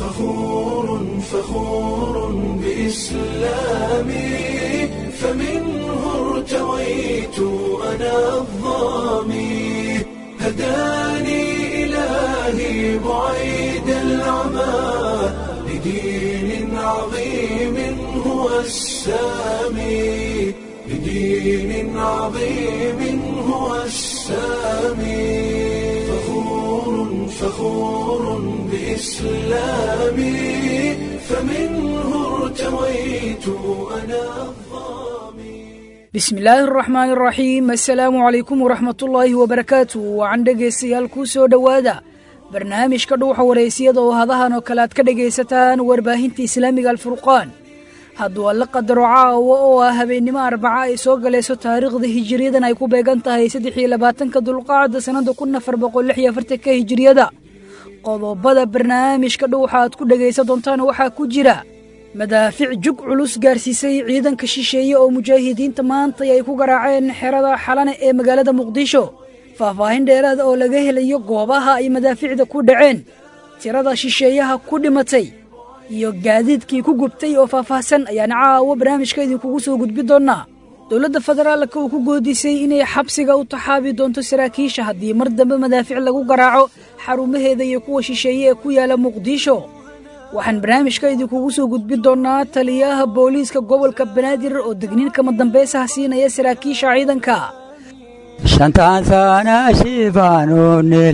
فخور فخور بإسلامي فمنه ارتويت أنا الظامي هداني إلهي بعيد العمى لدين عظيم هو السامي لدين عظيم هو السامي فخور فخور بإسلامي فمنه ارتويت أنا الظامي bismillaahi araxmaani araxiim assalaamu calaykum waraxmatullaahi wabarakaatu wacan dhegaystayaal kuu soo dhowaada barnaamijka dhuuxa wareysiyada oo hadahan oo kale aad ka dhegaysataan warbaahinta islaamiga alfurqaan hadduu alla qadaro caawa oo ah habeennimo arbaca ay soo galayso taariikhda hijiriyadan ay ku beegan tahay saddex iyo labaatanka dulqaacda sannada kun afar boqol lix iyo afartanka hijiriyada qodobada barnaamijka dhuuxa aad ku dhegaysan doontaan waxaa ku jira madaafic jug culus gaarsiisay ciidanka shisheeye oo mujaahidiinta maanta ay ku garaaceen xerada xalane ee magaalada muqdisho faahfaahin dheeraada oo laga helayo goobaha ay madaaficda ku dhaceen tirada shisheeyaha ku dhimatay iyo gaadiidkii ku gubtay oo faahfaahsan ayaan caawo barnaamijka idinkugu soo gudbi doonnaa dowladda federaalka uu ku goodisay inay xabsiga u taxaabi doonto saraakiisha haddii mar dambe madaafic lagu garaaco xarumaheeda iyo kuwa shisheeye ee ku yaala muqdisho waxaan barnaamijka idinkugu soo gudbi doonnaa taliyaha booliiska gobolka banaadir oo degniin kama dambaysaha siinaya saraakiisha ciidanka shantaan sana shiibaanunil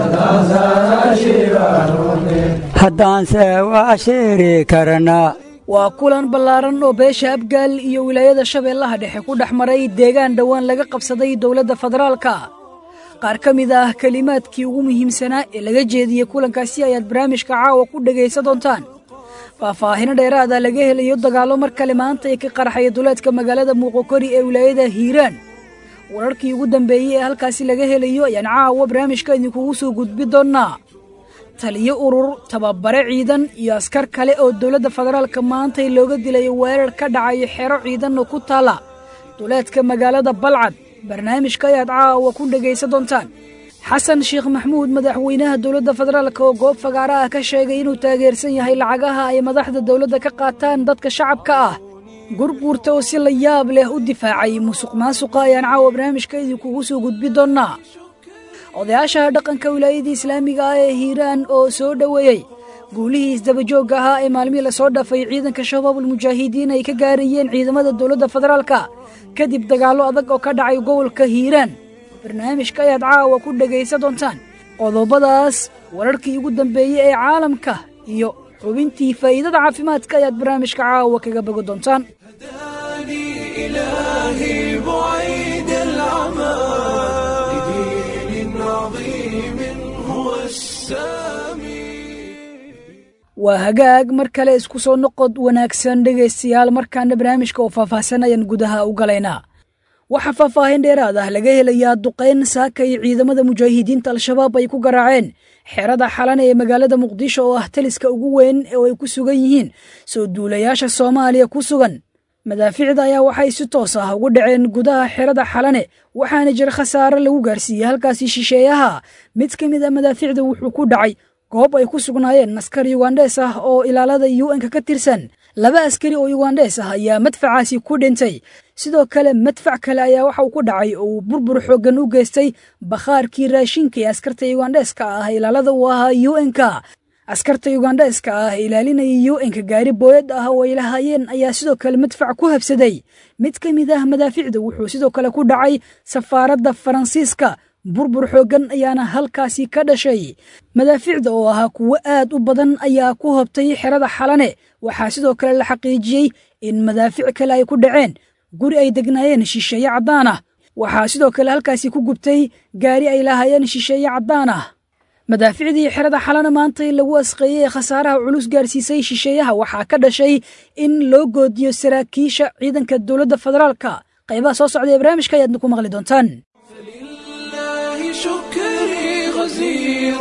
haddaanse waa sheeri karnaa waa kulan ballaaran oo beesha abgaal iyo wilaayada shabeellaha dhexe ku dhex maray deegaan dhowaan laga qabsaday dowladda federaalka qaar ka mid ah kelimaadkii ugu muhiimsanaa ee laga jeediyey kulankaasi ayaad barnaamijka caawa ku dhegaysan doontaan faahfaahino dheeraada laga helayo dagaallo mar kale maanta ee ka qarxaya duleedka magaalada muuqokori ee wilaayada hiiraan wararkii ugu dambeeyey ee halkaasi laga helayo ayaan caawa barnaamijka idinkugu soo gudbi doonnaa taliyo urur tababare ciidan iyo askar kale oo dowladda federaalka maantay looga dilayo weerar ka dhacayo xero ciidan oo ku taala duleedka magaalada balcad barnaamijka ayaad caawa ku dhegaysan doontaan xasan sheekh maxmuud madaxweynaha dowladda federaalka oo goob fagaara ah ka sheegay inuu taageersan yahay lacagaha ay madaxda dowladda ka qaataan dadka shacabka ah gurguurta oo si la yaab leh u difaacay musuq maasuqa ayaan caawa barnaamijka idinkugu soo gudbi doonnaa odayaasha dhaqanka wilaayadii islaamiga ah ee hiiraan oo soo dhoweeyey guulihii isdabajoogga ahaa ee maalmihii lasoo dhafay ciidanka shabaabul mujaahidiin ay ka gaarayeen ciidamada dowladda federaalka kadib dagaallo adag oo ka dhacay gobolka hiiraan barnaamijka ayaad caawa ku dhegaysan doontaan qodobadaas wararkii ugu dambeeyey ee caalamka iyo xubintii faa'iidada caafimaadka ayaad barnaamijka caawa kaga bogo doontaan هداني إلهي بعيد العمى لدين عظيم هو السامي waa hagaag mar kale isku soo noqod wanaagsan dhegaystayaal markaana barnaamijka oo faahfaahsan ayaan gudaha u galaynaa waxaa faahfaahin dheeraad ah laga helayaa duqayn saaka iyo ciidamada mujaahidiinta al-shabaab ay ku garaaceen xerada xalane ee magaalada muqdisho oo ah taliska ugu weyn oo ay ku sugan yihiin soo duulayaasha soomaaliya ku sugan madaaficda ayaa waxay si toos ah ugu dhaceen gudaha xerada xalane waxaana jira khasaare lagu gaarsiiyey halkaasi shisheeyaha mid ka mid a madaaficda wuxuu ku dhacay goob ay ku sugnaayeen askar yugandhees ah oo ilaalada un-ka ka tirsan laba askari oo yugandhees ah ayaa madfacaasi ku dhintay sidoo kale madfac kale ayaa waxa uu ku dhacay oo uu burbur xooggan u geystay bakhaarkii raashinka ee askarta yugandheeska ah ilaalada uu ahaa un-ka askarta yugandheeska ah ilaalinaya un-ka gaari booyad ah oo ay lahaayeen ayaa sidoo kale madfac ku habsaday mid ka mid ah madaaficda wuxuu sidoo kale ku dhacay safaaradda faransiiska burbur xooggan ayaana halkaasi ka dhashay madaaficda oo ahaa kuwo aad u badan ayaa ku hobtay xerada xalane waxaa sidoo kale la xaqiijiyey in madaafic kale ay ku dhaceen guri ay degnaayeen shisheeye caddaan ah waxaa sidoo kale halkaasi ku gubtay gaari ay lahaayeen shisheeye caddaan ah madaaficdii xerada xalana maantay lagu asqeeyey ee khasaaraha culus gaarsiisay shisheeyaha waxaa ka dhashay in loo goodiyo saraakiisha ciidanka dowladda federaalka qaybaha soo socda ee barnaamijka ayaadna ku maqli doontaan فلله شكري غزير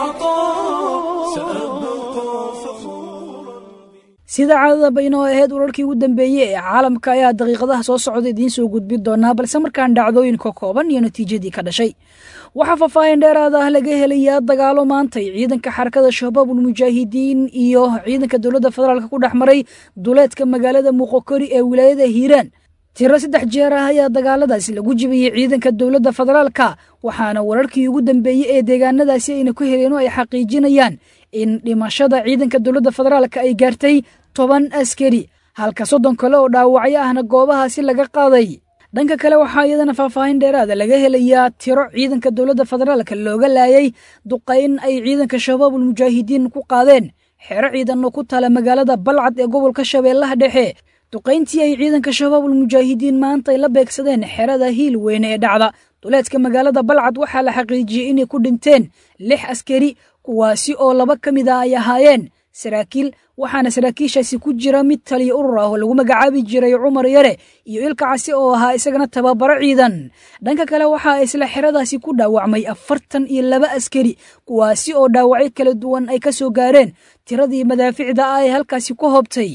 العطاء سأبقى فخورا sida caadadaba inoo ahayd wararkii ugu dambeeyey ee caalamka ayaa daqiiqadaha soo socda idiin soo gudbin doonaa balse markaan dhacdooyinka kooban iyo natiijadii ka dhashay waxaa faahfaahin dheeraad ah laga helayaa dagaalo maantay ciidanka xarakada shabaabul mujaahidiin iyo ciidanka dowladda federaalk ku dhex maray duleedka magaalada muuqokori ee wilaayada hiiraan tiro saddex jeer ah ayaa dagaaladaasi lagu jibiyey ciidanka dowladda federaalka waxaana wararkii ugu dambeeyey ee deegaanadaasi ayna ku heleen oo ay xaqiijinayaan in dhimashada ciidanka dowladda federaalka ay gaartay toban askari halka soddon kale oo dhaawacyo ahna goobahaasi laga qaaday dhanka kale waxaa iyadana faahfaahin dheeraada laga helayaa tiro ciidanka dowladda federaalka looga laayay duqayn ay ciidanka shabaabul mujaahidiin ku qaadeen xero ciidan oo ku tala magaalada balcad ee gobolka shabeellaha dhexe duqayntii ay ciidanka shabaabul mujaahidiin maanta ay la beegsadeen xerada hiil weyne ee dhacda duleedka magaalada balcad waxaa la xaqiijiyey inay ku dhinteen lix askari kuwaasi oo laba ka mid ah ay ahaayeen saraakiil waxaana saraakiishaasi ku jira mid taliya urur ah oo lagu magacaabi jiray cumar yare iyo ilka casi oo ahaa isagana tababaro ciidan dhanka kale waxaa isla xeradaasi ku dhaawacmay afartan iyo laba askari kuwaasi oo dhaawacyo kala duwan ay ka soo gaareen tiradii madaaficda ah ee halkaasi ku hoobtay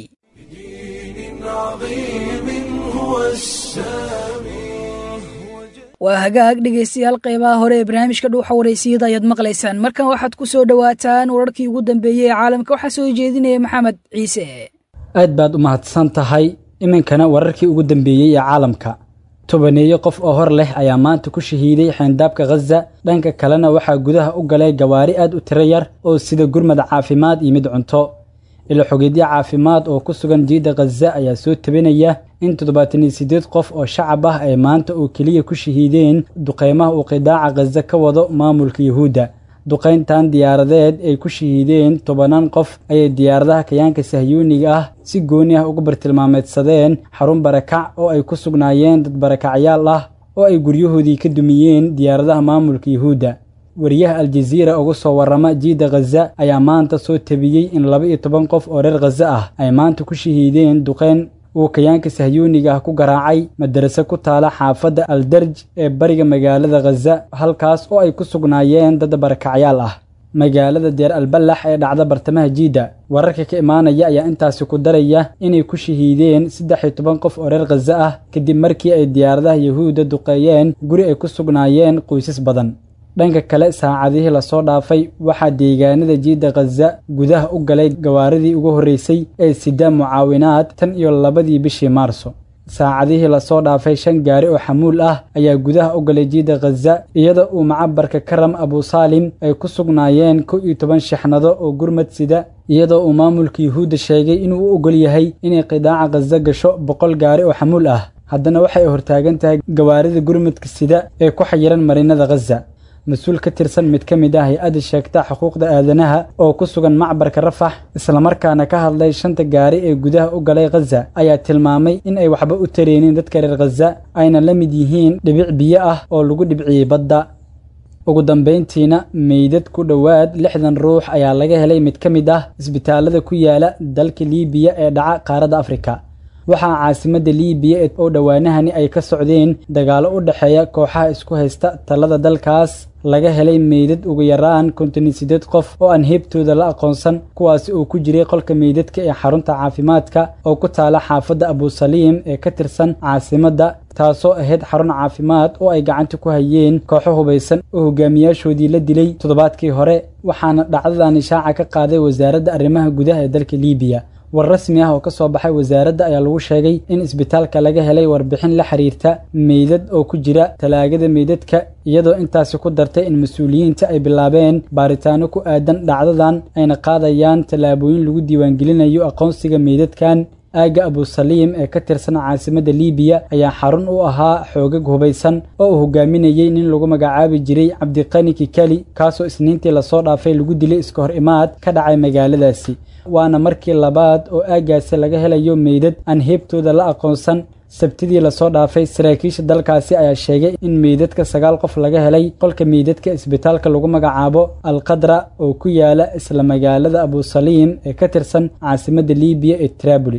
waa hagaag dhegaystayaal qaybaha hore ee barnaamijka dhuuxa waraysiyada ayaad maqlaysaan markan waxaad ku soo dhowaataan wararkii ugu dambeeyey ee caalamka waxaa soo jeedinaya maxamed ciise aad baad u mahadsan tahay iminkana wararkii ugu dambeeyey ee caalamka tobaneeyo qof oo hor leh ayaa maanta ku shahiiday xeyndaabka khaza dhanka kalena waxaa gudaha u galay gawaari aad u tiro yar oo sida gurmad caafimaad iyo mid cunto ilo xogeedyo caafimaad oo ku sugan jiidda khaza ayaa soo tabinaya in toddobaatan iyo siddeed qof oo shacab ah ay maanta oo keliya ku shahiideen duqaymaha uu qidaaca khaza ka wado maamulka yuhuudda duqayntan diyaaradeed ay ku shahiideen tobanaan qof ayay diyaaradaha kayaanka sahyuuniga ah si gooni ah uga bartilmaameedsadeen xarun barakac oo ay ku sugnaayeen dad barakacyaal ah oo ay guryahoodii ka dumiyeen diyaaradaha maamulka yuhuudda wariyaha aljaziira uga soo warrama jiidda khaza ayaa maanta soo tabiyey in laba iyo toban qof oo reer khaza ah ay maanta ku shahiideen duqayn uu kayaanka sahyuuniga ah ku garaacay madarase ku taala xaafadda aldarj ee bariga magaalada khaza halkaas oo ay ku sugnaayeen dad barakacyaal ah magaalada deer alballax ee dhacda bartamaha jiidda wararka ka imaanaya ayaa intaasi ku daraya inay ku shahiideen saddex iyo toban qof oo reer khaza ah kadib markii ay diyaaradaha yuhuudda duqeeyeen guri ay ku sugnaayeen qoysas badan dhanka kale saacadihii lasoo dhaafay waxaa deegaanada jiidda khaza gudaha u galay gawaaridii ugu horreysay ee sida mucaawinaad tan iyo labadii bishii maarso saacadihii lasoo dhaafay shan gaari oo xamuul ah ayaa gudaha u galay jiidda khaza iyadoo uu macabarka karam abusaalim ay ku sugnaayeen kow iyo toban shixnado oo gurmad sida iyadoo uu maamulka yuhuudda sheegay inuu u ogol yahay inay qidaaca khaza gasho boqol gaari oo xamuul ah haddana waxay hortaagan tahay gawaarida gurmadka sida ee ku xayiran marinada khaza mas-uul ka tirsan mid ka mid ah hay-adda sheegta xuquuqda aadanaha oo ku sugan macbarka rafax islamarkaana ka hadlay shanta gaari ee gudaha u galay khaza ayaa tilmaamay in ay waxba u tareenin dadka reer khaza ayna la mid yihiin dhibic biyo ah oo lagu dhibciyey badda ugu dambayntiina meydad ku dhowaad lixdan ruux ayaa laga helay mid ka mid ah isbitaalada ku yaala dalka liibiya ee dhaca qaaradda afrika waxaa caasimadda liibiya oo dhowaanahani ay ka socdeen dagaallo u dhexeeya kooxaha isku haysta talada dalkaas laga helay meydad ugu yaraan konton iyo siddeed qof oo aan heebtooda la aqoonsan kuwaasi oo ku jiray qolka meydadka ee xarunta caafimaadka oo ku taala xaafadda abusaliim ee ka tirsan caasimadda taasoo ahayd xarun caafimaad oo ay gacanta ku hayeen kooxo hubaysan oo hogaamiyaashoodii la dilay toddobaadkii hore waxaana dhacdadan ishaaca ka qaaday wasaaradda arrimaha gudaha ee dalka liibiya war rasmi ah oo ka soo baxay wasaaradda ayaa lagu sheegay in isbitaalka laga helay warbixin la xiriirta meydad oo ku jira talaagada meydadka iyadoo intaasi ku dartay in mas-uuliyiinta ay bilaabeen baaritaano ku aadan dhacdadan ayna qaadayaan tallaabooyin lagu diiwaangelinayo aqoonsiga meydadkan aagga abusaliim ee ka tirsan caasimadda liibiya ayaa xarun u ahaa xoogag hubaysan oo uu hogaaminayey nin lagu magacaabi jiray cabdiqani kikali kaasoo isniintii lasoo dhaafay lagu dilay iska hor imaad ka dhacay magaaladaasi waana markii labaad oo aaggaasi laga helayo meydad aan heebtooda la aqoonsan sabtidii lasoo dhaafay saraakiisha dalkaasi ayaa sheegay in meydadka sagaal qof laga helay qolka meydadka isbitaalka lagu magacaabo alqadra oo ku yaala isla magaalada abusaliim ee ka tirsan caasimadda liibiya ee traboli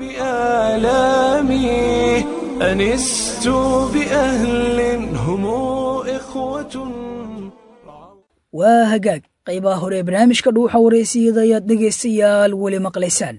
بآلامي أنست بأهل هم إخوة waa hagaag qaybaha hore ee barnaamijka dhuuxa wareysiyada ayaad dhegaystayaal weli maqlaysaan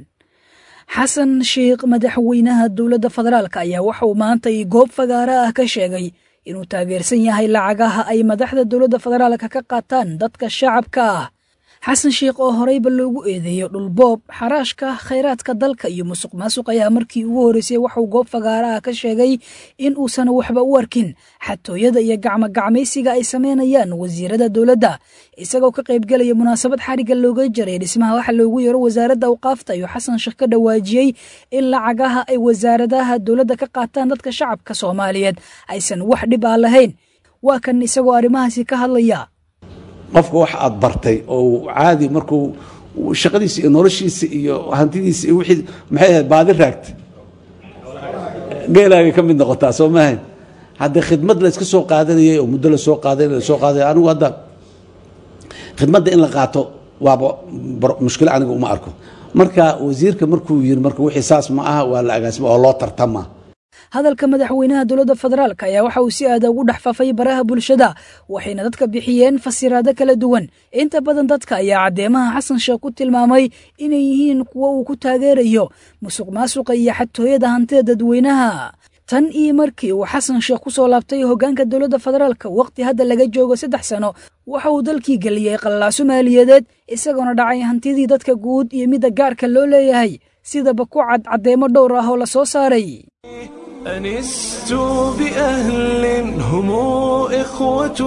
xasan sheikh madaxweynaha dowladda federaalk ayaa waxa uu maanta i goob fagaara ah ka sheegay inuu taageersan yahay lacagaha ay madaxda dowladda federaalka ka qaataan dadka shacabka ah xasan sheikh oo horeyba loogu eedeeyo dhulboob xaraashka khayraadka dalka iyo musuq maasuq ayaa markii ugu horreysay waxuu goob fagaaraha ka sheegay in uusan waxba u arkin xatooyada iyo gacmogacmaysiga ay sameynayaan wasiirada dowladda isagoo ka qaybgelaya munaasabad xarigga looga jaray dhismaha waxa loogu yaro wasaaradda awqaafta ayuu xasan sheekh ka dhawaajiyey in lacagaha ay wasaaradaha dowladda ka qaataan dadka shacabka soomaaliyeed aysan wax dhib ah lahayn waa kan isagoo arrimahaasi ka hadlaya qofka wax aad bartay oo caadi markuu shaqadiisa iyo noloshiisa iyo hantidiisa iyo wixii maxay ahayd baadi raagta geelaagay ka mid noqotaa soo maahayn haddii khidmad la iska soo qaadanayay oo muddo la soo qaadanay la soo qaadanay anigu hadda khidmadda in la qaato waaba mushkilo aniga uma arko marka wasiirka markuu yiri marka wixii saas ma aha waa la agaasima oo loo tartama hadalka madaxweynaha dowladda federaalk ayaa waxa uu si aada ugu dhex fafay baraha bulshada waxayna dadka bixiyeen fasiraado kala duwan inta badan dadka ayaa caddeemaha xasan sheekh ku tilmaamay inay yihiin kuwo uu ku taageerayo musuq maasuqa iyo xatooyada hantida dadweynaha tan iyo markii uu xasan sheekh ku soo laabtay hoggaanka dowladda federaalka waqti hadda laga joogo saddex sano waxa uu dalkii geliyey qallaaso maaliyadeed isagoona dhacay hantidii dadka guud iyo midda gaarka loo leeyahay sidaba ku cad caddeemo dhowr ah oo la soo saaray أنست بأهل هم إخوة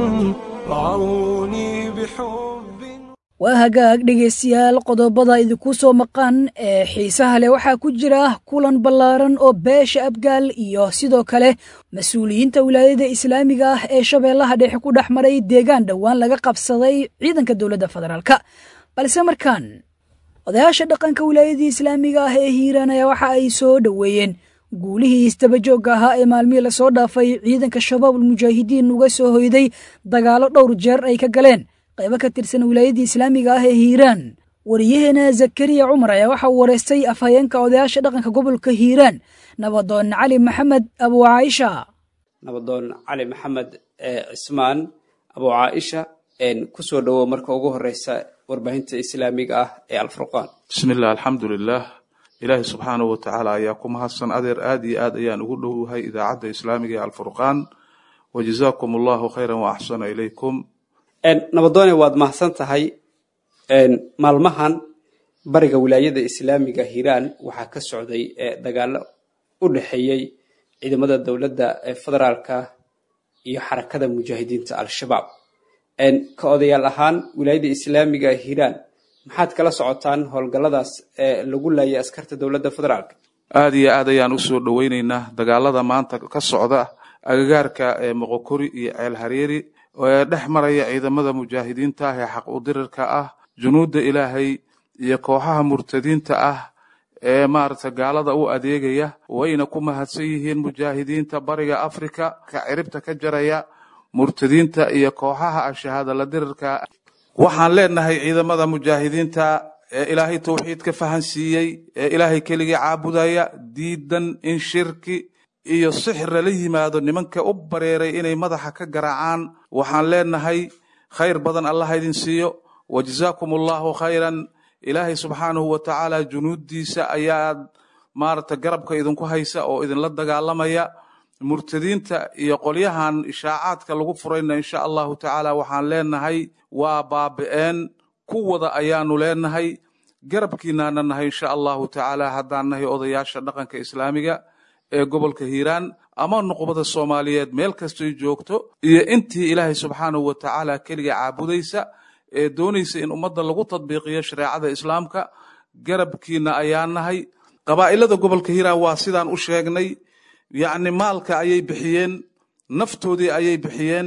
رعوني بحب waa hagaag dhegaystayaal qodobada idinku soo maqan ee xiisaha leh waxaa ku jira kulan ballaaran oo beesha abgaal iyo sidoo kale mas-uuliyiinta wilaayada islaamiga ah ee shabeellaha dhexe ku dhex maray deegaan dhowaan laga qabsaday ciidanka dowladda federaalka balse markaan odayaasha dhaqanka wilaayadii islaamiga ah ee hiiraan ayaa waxa ay soo dhoweeyeen guulihii isdabajoogga ahaa ee maalmihii lasoo dhaafay ciidanka shabaabul mujaahidiin uga soo hoyday dagaallo dhowr jeer ay ka galeen qaybo ka tirsan wilaayadii islaamiga ah ee hiiraan wariyaheena zakariya cumar ayaa waxa uu wareystay afhayeenka odayaasha dhaqanka gobolka hiiraan nabadoon cali maxamed abu caaisha nabadoon cali maxamed cismaan abu caaisha kusoo dhowow marka ugu horeysa warbaahinta islaamiga ah ee alfurqaan bismillah alxamdu lilah ilaahi subxaanahu watacaala ayaa ku mahadsan adeer aad iyo aad ayaan ugu dhowahay idaacadda islaamiga ee alfurqaan wajazaakum allahu khayran wa axsana ilaykum nabadoone waad mahadsan tahay maalmahan bariga wilaayada islaamiga hiiraan waxaa ka socday dagaalo u dhexeeyey ciidamada dowladda federaalka iyo xarakada mujaahidiinta al-shabaab ka odayaal ahaan wilaayada islaamiga hiiraan maxaad kala socotaan howlgalladaas ee lagu laayay askarta dowladda federaalka aad iyo aad ayaan usoo dhoweyneynaa dagaalada maanta ka socda agagaarka ee moqokori iyo ceel hareeri ee dhex maraya ciidamada mujaahidiinta ah ee xaq udirirka ah junuudda ilaahay iyo kooxaha murtadiinta ah ee maaragta gaalada u adeegaya wayna ku mahadsan yihiin mujaahidiinta bariga afrika ka ciribta ka jaraya murtadiinta iyo kooxaha ashahaadala dirirka waxaan leenahay ciidamada mujaahidiinta ee ilaahay towxiid ka fahansiiyey ee ilaahay keligii caabudaya diidan in shirki iyo sixir lala yimaado nimanka u bareeray inay madaxa ka garaacaan waxaan leenahay khayr badan allah idin siiyo wajazaakum allahu khayran ilaahay subxaanahu wa tacaala junuuddiisa ayaad maaragta garabka idinku haysa oo idinla dagaalamaya murtadiinta iyo qolyahan ishaacaadka lagu furayna insha allahu tacaala waxaan leenahay waa baabi'een kuwada ayaanu leenahay garabkiinaana nahay insha allahu tacaala haddaan nahay odayaasha dhaqanka islaamiga ee gobolka hiiraan ama nuqbada soomaaliyeed meel kastoy joogto iyo intii ilaahay subxaanahu wa tacaala keliga caabudaysa ee doonaysa in ummadda lagu tadbiiqiyo shareecada islaamka garabkiina ayaa nahay qabaa'ilada gobolka hiiraan waa sidaan u sheegnay yacni maalka ayay bixiyeen naftoodii ayay bixiyeen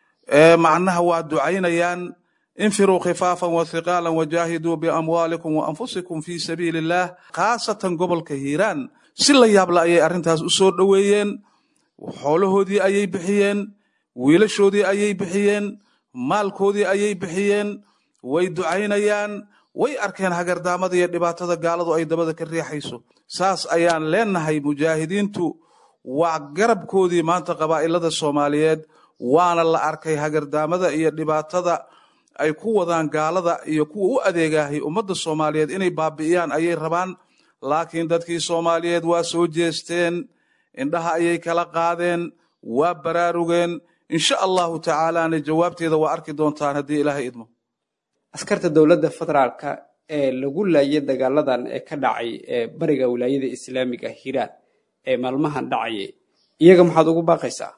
macnaha waa ducaynayaan infiruu khifaafan wa hiqaalan wajaahiduu biamwaalikum wa anfusikum fii sabiili illah khaasatan gobolka hiiraan si la yaabla ayay arrintaas u soo dhoweeyeen xoolahoodii ayay bixiyeen wiilashoodii ayay bixiyeen maalkoodii ayay bixiyeen way ducaynayaan way arkeen hagardaamada iyo dhibaatada gaaladu ay dabada ka riixayso saas ayaan leenahay mujaahidiintu waa garabkoodii maanta qabaa'ilada soomaaliyeed waana la arkay hagardaamada iyo dhibaatada ay ku wadaan gaalada iyo kuwa u adeegahay ummadda soomaaliyeed inay baabi'iyaan ayay rabaan laakiin dadkii soomaaliyeed waa soo jeesteen indhaha ayay kala qaadeen waa baraarugeen insha allahu tacaalaana jawaabteeda waa arki doontaan haddii ilaahay idmo askarta dowladda federaalka ee lagu laayay dagaaladan ee ka dhacay ee bariga wilaayada islaamiga hiiraan ee maalmahan dhacayay iyaga maxaad ugu baaqaysaa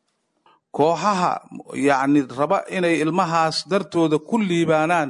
kooxaha yacni raba inay ilmahaas dartooda ku liibaanaan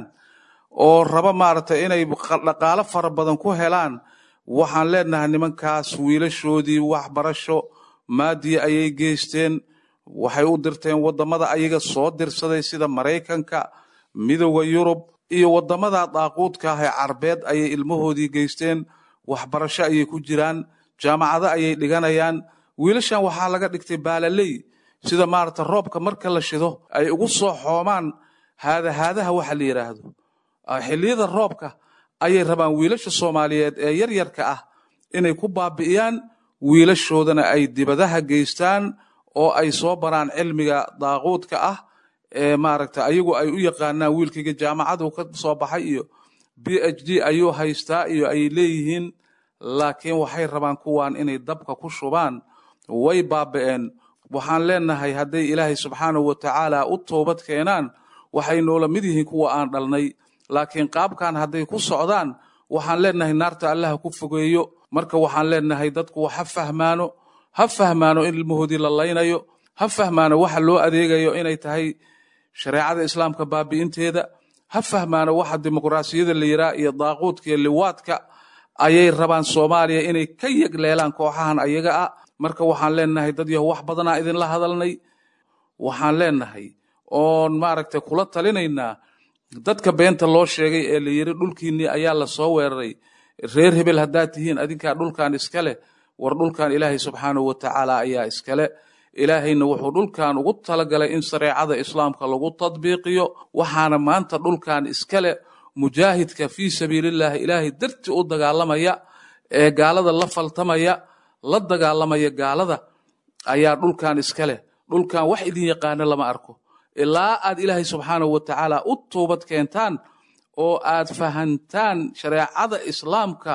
oo raba maaragtay inay dhaqaalo fara badan ku helaan waxaan leenahay nimankaas wiilashoodii waxbarasho maadiya ayay geysteen waxay u dirteen waddamada ayaga soo dirsaday sida maraykanka midowda yurub iyo waddamada daaquudka ah ee carbeed ayay ilmahoodii geysteen waxbarasho ayay ku jiraan jaamacado ayay dhiganayaan wiilashan waxaa laga dhigtay baalaley sida maaragta roobka marka la shido ay ugu soo xoomaan haadahaadaha waxa la yidhaahdo xilliyada roobka ayay rabaan wiilasha soomaaliyeed ee yaryarka ah inay ku baabi'iyaan wiilashoodana ay dibadaha geystaan oo ay soo baraan cilmiga daaquudka ah ee maaragta ayagu ay u yaqaanaan wiilkayga jaamacadu ka soo baxay iyo b h d ayuu haystaa iyo ay leeyihiin laakiin waxay rabaan kuwan inay dabka ku shubaan way baabi'een waxaan leenahay hadday ilaahay subxaanahu watacaala u toobad keenaan waxay noola mid yihiin kuwa aan dhalnay laakiin qaabkan hadday ku socdaan waxaan leenahay naarta allaha ku fogeeyo marka waxaan leenahay dadku ha fahmaano ha fahmaano in ilmahoodii la laynayo ha fahmaano waxa loo adeegayo inay tahay shareecada islaamka baabi'inteeda ha fahmaano waxa dimuqraasiyada la yiraa iyo daaquudka iyo liwaadka ayay rabaan soomaaliya inay ka yegleelaan kooxahan ayaga ah marka waxaan leenahay dad yaho wax badanaa idinla hadalnay waxaan leenahay oon maaragtay kula talinaynaa dadka beenta loo sheegay ee la yiri dhulkiinnii ayaa la soo weeraray reer hebel haddaad tihiin adinkaa dhulkan iska leh war dhulkan ilaahay subxaanahu watacaala ayaa iskale ilaahayna wuxuu dhulkan ugu talagalay in shareecada islaamka lagu tadbiiqiyo waxaana maanta dhulkan iskale mujaahidka fii sabiilillaahi ilaahay darti u dagaalamaya ee gaalada la faltamaya la dagaalamaya gaalada ayaa dhulkan iska leh dhulkan wax idin yaqaano lama arko ilaa aad ilaahay subxaanahu watacaala u toobad keentaan oo aad fahantaan shareecada islaamka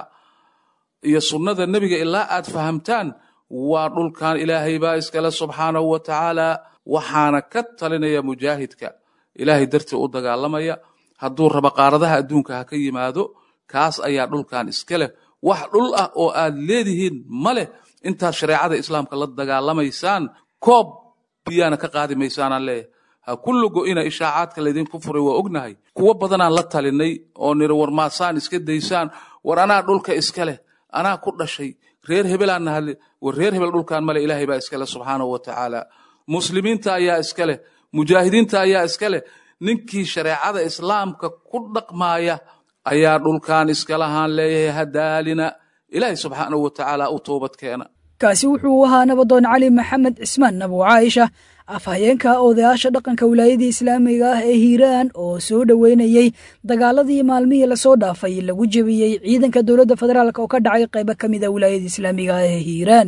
iyo sunnada nebiga ilaa aad fahamtaan waa dhulkan ilaahay baa iskale subxaanahu watacaala waxaana ka talinaya mujaahidka ilaahay dartii u dagaalamaya hadduu raba qaaradaha adduunka ha ka yimaado kaas ayaa dhulkan iska leh wax dhul ah oo aad leedihiin ma leh intaad shareecada islaamka la dagaalamaysaan koob biyaana ka qaadi maysaanaan leeyahay ha kullu go-ina ishaacaadka laydinku furay waa ognahay kuwo badanaan la talinay oo niri war maasaan iska daysaan war anaa dhulka iska leh anaa ku dhashay reer hebelaan nahadle war reer hebel dhulkan male ilaahay baa iska leh subxaanahu watacaala muslimiinta ayaa iska leh mujaahidiinta ayaa iska leh ninkii shareecada islaamka ku dhaqmaaya ayaa dhulkan iska lahaan leeyahay hadaalina ilaahay subxaanahu watacaala u toobad keena kaasi wuxuu ahaa nabadoon cali maxamed cismaan nabu caaisha afhayeenka odayaasha dhaqanka wilaayadii islaamiga ah ee hiiraan oo soo dhoweynayey dagaaladii maalmihii lasoo dhaafay lagu jebiyey ciidanka dowladda federaalk oo ka dhacay qaybo ka mid a wilaayada islaamiga ah ee hiiraan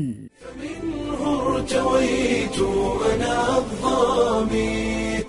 منه ارتويت أنا الظامي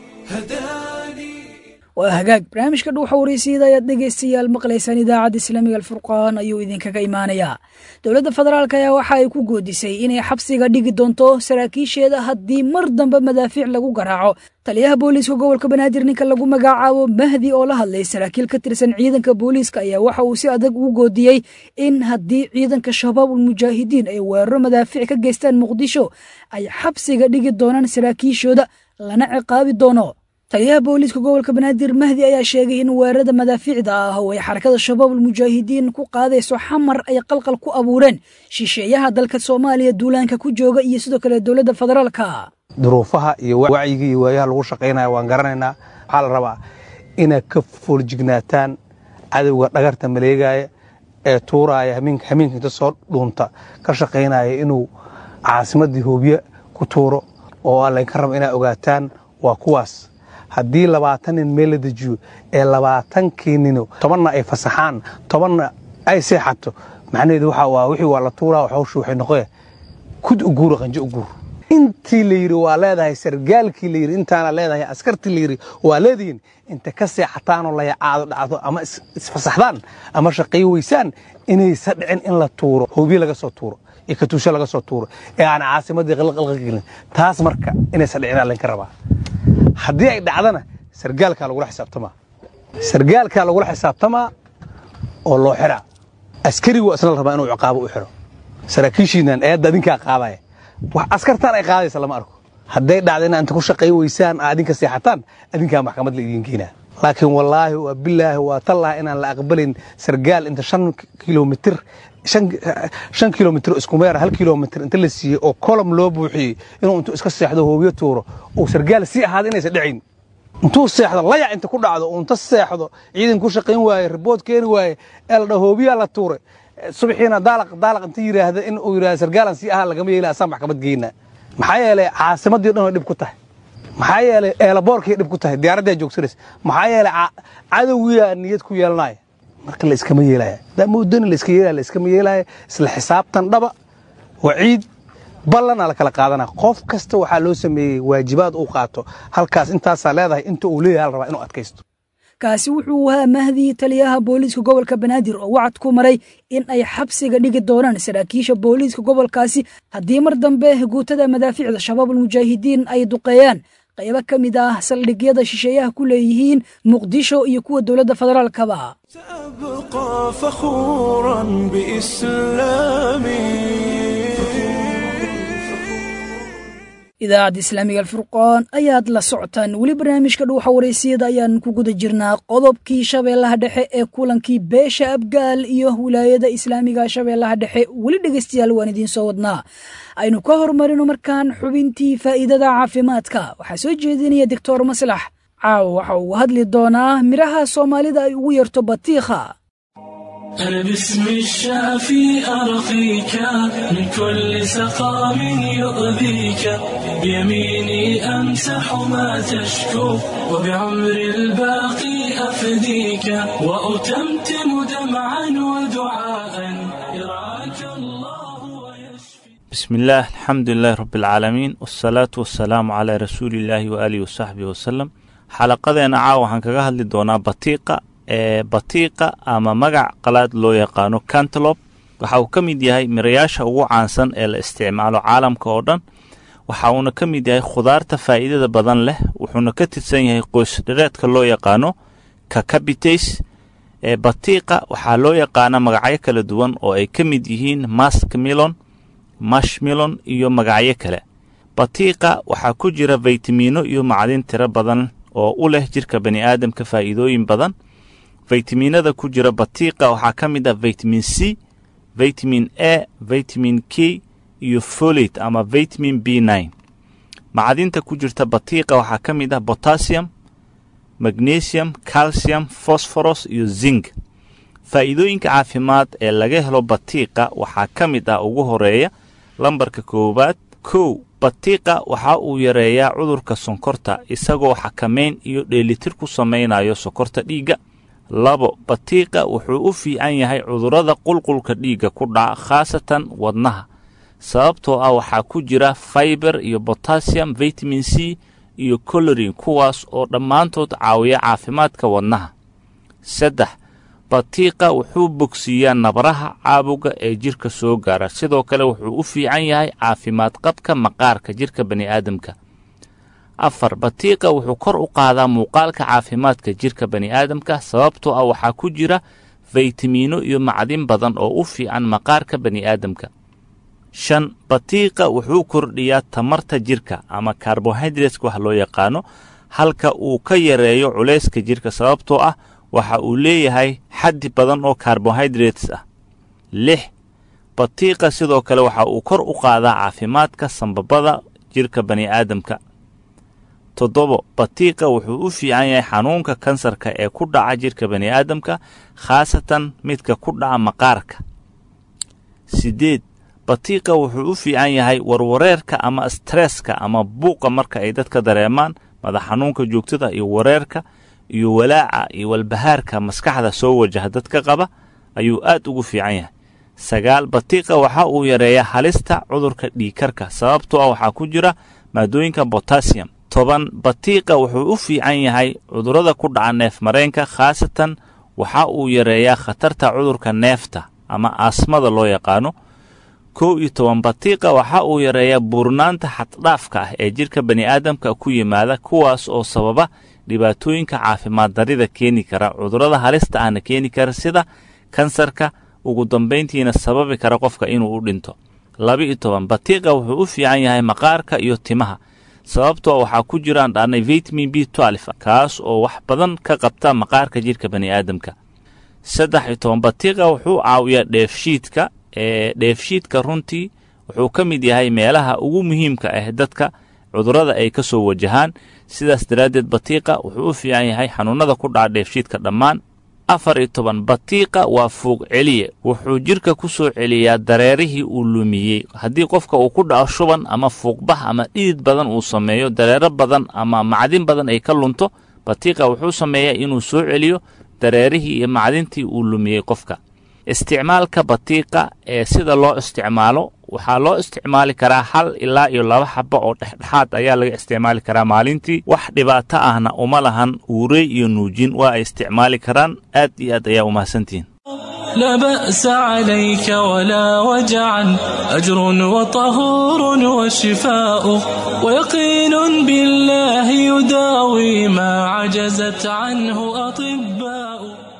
هداني waa hagaag barnaamijka dhuuxa waraysiida ayaad dhegaystayaal maqlaysaan idaacadda islaamiga alfurqaan ayuu idinkaga imaanayaa dowladda federaalk ayaa waxa ay ku goodisay inay xabsiga dhigi doonto saraakiisheeda haddii mar dambe madaafiic lagu garaaco taliyaha booliiska gobolka banaadir ninka lagu magacaabo mahdi oo la hadlay saraakiil ka tirsan ciidanka booliiska ayaa waxa uu si adag ugu goodiyey in haddii ciidanka shabaabul mujaahidiin ay weeraro madaafiic ka geystaan muqdisho ay xabsiga dhigi doonaan saraakiishooda lana ciqaabi doono taliyaha booliiska gobolka banaadir mahdi ayaa sheegay in weerarada madaafiicda ah oo ay xarakada shabaabul mujaahidiin ku qaadayso xamar ay qalqal ku abuureen shisheeyaha dalka soomaaliya duulaanka ku jooga iyo sidoo kale dowladda federaalka duruufaha iyo wacyiga iyo waayaha lagu shaqaynaya waan garanaynaa waxaa la rabaa inaad ka fooljignaataan cadowga dhagarta maleegaya ee tuuraaya hameenka hameenka inta soo dhuunta ka shaqaynaya inuu caasimadii hoobiye ku tuuro oo laynka raba inaad ogaataan waa kuwaas haddii labaatan nin meel la dejiyo ee labaatankii nino tobanna ay fasaxaan tobanna ay seexato macnaheedu waxa waa wixii waa la tuuraa hawshu waxay noqoya kud u guura qanjo u guur intii la yidhi waa leedahay sargaalkii la yidhi intaana leedahay askartii la yidhi waa leedihiin inta ka seexataanoo layacaado dhacdo ama isfasaxdaan ama shaqayo weysaan inaysa dhicin in la tuuro hoobiye laga soo tuuro iyo katuusho laga soo tuuro ee aan caasimadii qalqalqa gelin taas marka inaysan dhicinaa laynka rabaa haddii ay dhacdana sargaalkaa lagula xisaabtamaa sargaalkaa lagula xisaabtamaa oo loo xiraa askarigu waa isna la rabaa inuu ciqaabo u xiro saraakiishiinan eedda adinkaa qaadaya wax askartaan ay qaadaysa lama arko hadday dhacda inaa inta ku shaqay weysaan aa adinka seexataan adinkaa maxkamad la idiin keenaa laakiin wallaahi waa bilaahi waa tallaha inaan la aqbalin sargaal inta shan kilomitir shan kilomitir iskumeer hal kilomitir inta la siiyey oo kolom loo buuxiyey inuu intuu iska seexdo hoobiyo tuuro uu sargaal sii ahaada inaysan dhacayn intuu seexdo layac inta ku dhacdo uu inta seexdo ciidan ku shaqayn waaye ribood keeni waaye ee la dhaho hoobiyaa la tuuray subaxiina daalaq daalaq inta yidhaahda in uu yidhahda sargaalan sii ahaa lagama yeela asaan maxkamad geynaa maxaa yeelay caasimadii dhan way dhib ku tahay maxaa yeelay eelaboorkay dhib ku tahay diyaaraddaa joogsanaysa maxaa yeelay cadowgiyaa niyad ku yeelanaya marka la iskama yeelaya hadaa moodani la iska yeelaya la iskama yeelaya isla xisaabtan dhaba waciid ballana la kala qaadana qof kasta waxaa loo sameeyey waajibaad uu qaato halkaas intaasaa leedahay inta uu leeyahay la rabaa inuu adkaysto kaasi wuxuu ahaa mahdi taliyaha booliiska gobolka banaadir oo wacad ku maray in ay xabsiga dhigi doonaan saraakiisha booliiska gobolkaasi haddii mar dambe guutada madaafiicda shabaabul mujaahidiin ay duqeeyaan qaybo ka mid ah saldhigyada shisheeyaha ku leeyihiin muqdisho iyo kuwa dowladda federaalkaba سأبقى فخورا بإسلامي idaacadda islaamiga alfurqaan ayaad la socotaan weli barnaamijka dhuuxa waraysiyada ayaan ku guda jirnaa qodobkii shabeellaha dhexe ee kulankii beesha abgaal iyo wilaayada islaamiga shabeellaha dhexe weli dhegaystayaal waan idiin soo wadnaa aynu ka hormarino markaan xubintii faa'iidada caafimaadka waxaa soo jeedinaya doctor maslax caawa waxa uu hadli doonaa midhaha soomaalida ay ugu yarto batiikha أنا باسم الشافي أرقيك من كل سقام يؤذيك بيميني أمسح ما تشكو وبعمر الباقي أفديك وأتمتم دمعا ودعاء يرعاك الله ويشفي بسم الله الحمد لله رب العالمين والصلاة والسلام على رسول الله وآله وصحبه وسلم xalaqadeena caawa waxaan kaga hadli doonaa batiiqa ee batiiqa ama magac qalaad loo yaqaano cantelope waxa uu ka mid yahay mirayaasha ugu caansan ee la isticmaalo caalamka oo dhan waxa uuna ka mid yahay khudaarta faa'iidada badan leh wuxuuna ka tirsan yahay qoys dhareedka loo yaqaano kakabites ee batiiqa waxaa loo yaqaana magacyo kala duwan oo ay ka mid yihiin maskmilon mashmilon iyo magacyo kale batiiqa waxaa ku jira faytamiino iyo macdin tiro badan oo u leh jirka bani aadamka faa'iidooyin badan faytamiinada ku jira batiiqa waxaa ka mid ah vitamin c vitamin a vitamin k iyo folate ama vitamin b nine macdinta ku jirta batiiqa waxaa ka mid ah potassium magnesium calcium phosphorus iyo zinc faa'iidooyinka caafimaad ee laga helo batiiqa waxaa ka mid ah ugu horeeya lambarka koowaad kow batiiqa waxa uu yareeyaa cudurka sonkorta isagoo xakamayn iyo dheelitir ku samaynayo sokorta dhiigga labo batiiqa wuxuu u fiican yahay cudurrada qulqulka dhiigga ku dhaca khaasatan wadnaha sababtoo ah waxaa ku jira faiber iyo botassium vitamin c iyo colorin kuwaas oo dhammaantood caawiya caafimaadka wadnaha saddex batiiqa wuxuu bogsiiyaa nabaraha caabuga ee jirka soo gaara sidoo kale wuxuu u fiican yahay caafimaad qabka maqaarka jirka bani'aadamka afar batiiqa wuxuu kor u qaadaa muuqaalka caafimaadka jirka bani'aadamka sababtoo ah waxaa ku jira faytamiino iyo macdin badan oo u fiican maqaarka bani'aadamka shan batiiqa wuxuu kordhiyaa tamarta jirka ama karbohydreska wax loo yaqaano halka uu ka yareeyo culayska jirka sababtoo ah waxa uu leeyahay xaddi badan oo karbohydrates ah lix batiiqa sidoo kale waxa uu kor u qaadaa caafimaadka sambabada jirka bani'aadamka toddobo batiiqa wuxuu u fiican yahay xanuunka kansarka ee ku dhaca jirka bani'aadamka khaasatan midka ku dhaca maqaarka siddeed batiiqa wuxuu u fiican yahay warwareerka ama stresska ama buuqa marka ay dadka dareemaan madax xanuunka joogtada iyo wareerka iyo walaaca iyo walbahaarka maskaxda soo wajaha dadka qaba ayuu aad ugu fiican yahay sagaal batiiqa waxa uu yareeyaa halista cudurka dhiikarka sababtoo ah waxaa ku jira maadooyinka botassium toban batiiqa wuxuu u fiican yahay cudurrada ku dhaca neef mareenka khaasatan waxa uu yareeyaa khatarta cudurka neefta ama aasmada loo yaqaano kow iyo toban batiiqa waxa uu yareeyaa buurnaanta xaddhaafka ah ee jidhka bani'aadamka ku yimaada kuwaas oo sababa dhibaatooyinka caafimaad darida keeni kara cudurrada halista ahna keeni kara sida kansarka ugu dambayntiina sababi kara qofka inuu u dhinto laba-iyo toban batiiqa wuxuu u fiican yahay maqaarka iyo timaha sababtoo waxaa ku jiraan dhaarnay vitamin b twelf kaas oo wax badan ka qabta maqaarka jidhka bani'aadamka saddex iyo toban batiiqa wuxuu caawiyaa dheefshiidka ee dheefshiidka runtii wuxuu ka mid yahay meelaha ugu muhiimka ah dadka cudurrada ay ka soo wajahaan sidaas daraaddeed batiiqa wuxuu u fiican yahay xanuunnada ku dhaca dheefshiidka dhammaan afar iyo toban batiiqa waa fuuq celiye wuxuu jidhka ku soo celiyaa dareerihii uu lumiyey haddii qofka uu ku dhaco shuban ama fuuqbax ama dhidid badan uu sameeyo dareero badan ama macdin badan ay ka lunto batiiqa wuxuu sameeyaa inuu soo celiyo dareerihii iyo macdintii uu lumiyey qofka isticmaalka batiiqa ee sida loo isticmaalo waxaa loo isticmaali karaa hal ilaa iyo laba xaba oo dhexdhexaad ayaa laga isticmaali karaa maalintii wax dhibaato ahna uma lahan uurey iyo nuujin waa ay isticmaali karaan aad iyo aad ayaa umahadsantihiin لا بأس عليك ولا وجعا أجر وطهور وشفاء ويقين بالله يداوي ما عجزت عنه أطباء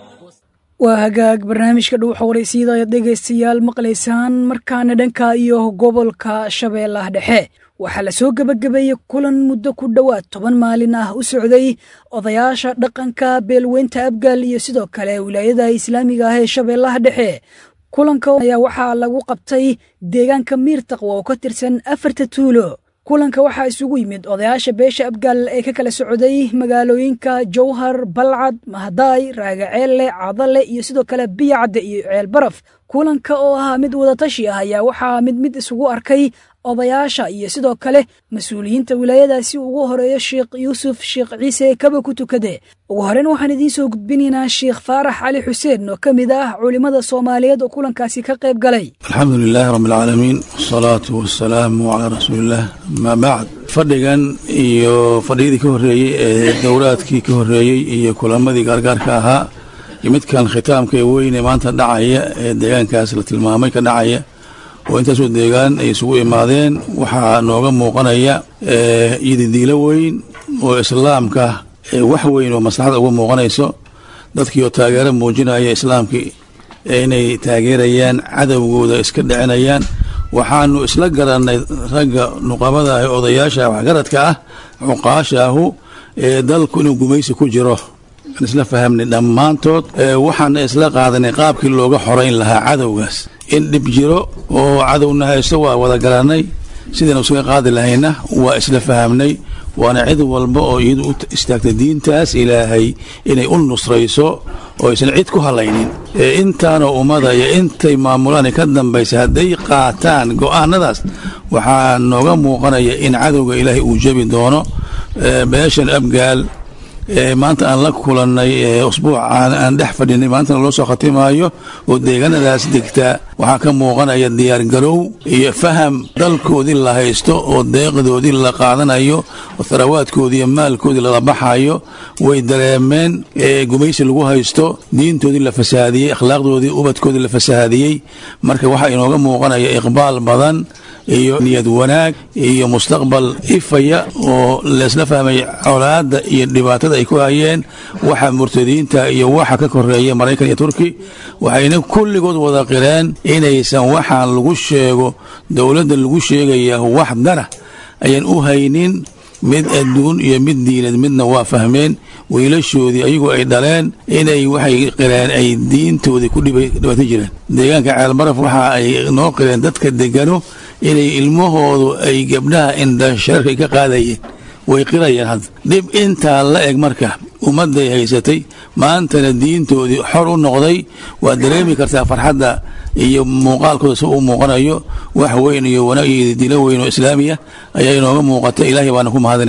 waa hagaag barnaamijka dhuuxa waraysyada ayaad dhegaystayaal maqlaysaan markaana dhanka iyo gobolka shabeellaha dhexe waxaa la soo gebagabeeyey kulan muddo ku dhowaad toban maalin ah u socday odayaasha dhaqanka beelweynta abgaal iyo sidoo kale wilaayada islaamiga ah ee shabeellaha dhexe kulanka ayaa waxaa lagu qabtay deegaanka miirtaqwa oo ka tirsan afarta tuulo kulanka waxaa isugu yimid odayaasha beesha abgaal ee ka kala socday magaalooyinka jowhar balcad mahadaay raagaceelle cadale iyo sidoo kale biyacadde iyo ceelbaraf kulanka oo ahaa mid wadatashi ah ayaa waxaa mid mid isugu arkay odayaasha iyo sidoo kale mas-uuliyiinta wilaayadaasi ugu horeeyo sheekh yuusuf sheekh ciise kaba ku tukade ugu horeyn waxaan idiin soo gudbinaynaa sheekh faarax cali xuseen oo ka mid ah culimmada soomaaliyeed oo kulankaasi ka qayb galay alxamdu lilaahi rabbi alcaalamiin wasalaatu wasalaamu calaa rasuuliillaah amaa bacd fadhigan iyo fadhiyadii ka horreeyey ee dowraadkii ka horreeyey iyo kulamadii gaargaarka ahaa iyo midkan khitaamka ee weyne maanta dhacaya ee deegaankaas la tilmaamay ka dhacaya oo intaasoo deegaan ay isugu imaadeen waxaa nooga muuqanaya iididiilo weyn oo islaamka wax weyn oo maslaxada uga muuqanayso dadkii oo taageero muujinaya islaamkii inay taageerayaan cadowgooda iska dhicinayaan waxaanu isla garannay ragga nuqabada ah ee odayaasha waxgaradka ah cuqaashaahu ee dalku inuu gumaysi ku jiro aan isla fahamnay dhammaantood waxaana isla qaadanay qaabkii looga xorayn lahaa cadowgaas in dhib jiro oo cadowna haysto waa wada garannay sidaynu isaga qaadi lahayna waa isla fahamnay waana cid walba oo iyadu u istaagtay diintaas ilaahay inay u nusrayso oo aysan cid ku halaynin intaanoo ummada iyo intay maamulaan ka dambaysa hadday qaataan go'aanadaas waxaa nooga muuqanaya in cadowga ilaahay uu jebi doono beeshan abgaal maanta aan la kulannay usbuucaan aan dhex fadhinay maantana loo soo khatimaayo oo deegaanadaas degtaa waxaa ka muuqanaya diyaargarow iyo faham dalkoodii la haysto oo deeqdoodii la qaadanayo oo tharawaadkoodii iyo maalkoodii lala baxayo way dareemeen gumaysi lagu haysto diintoodii la fasahaadiyey akhlaaqdoodii ubadkoodii la fasahaadiyey marka waxaa inooga muuqanaya iqbaal badan iyo niyad wanaag iyo mustaqbal ifaya oo laysla fahmay colaadda iyo dhibaatada ay ku hayeen waxa murtadiinta iyo waxa ka koreeya maraykan iyo turki waxayna kulligood wada qireen inaysan waxaan lagu sheego dowladda lagu sheegaya wax dana ayaan u haynin mid adduun iyo mid diinad midna waa fahmeen wiilashoodii ayagoo ay dhaleen inay waxay qireen ay diintoodii ku dhibaato jireen deegaanka ceelbaraf waxa ay noo qireen dadka degano inay ilmahoodu ay gabdhaha indhashareerka ay ka qaadayeen way qirayeen hadda dhib intaa la eg marka ummadday haysatay maantana diintoodii xor u noqday waad dareemi kartaa farxadda iyo muuqaalkooda si uu muuqanayo wax weyn iyo wanaag iyo dilo weyn oo islaamiya ayaa inooga muuqata ilaahay baana ku mahadinaynaa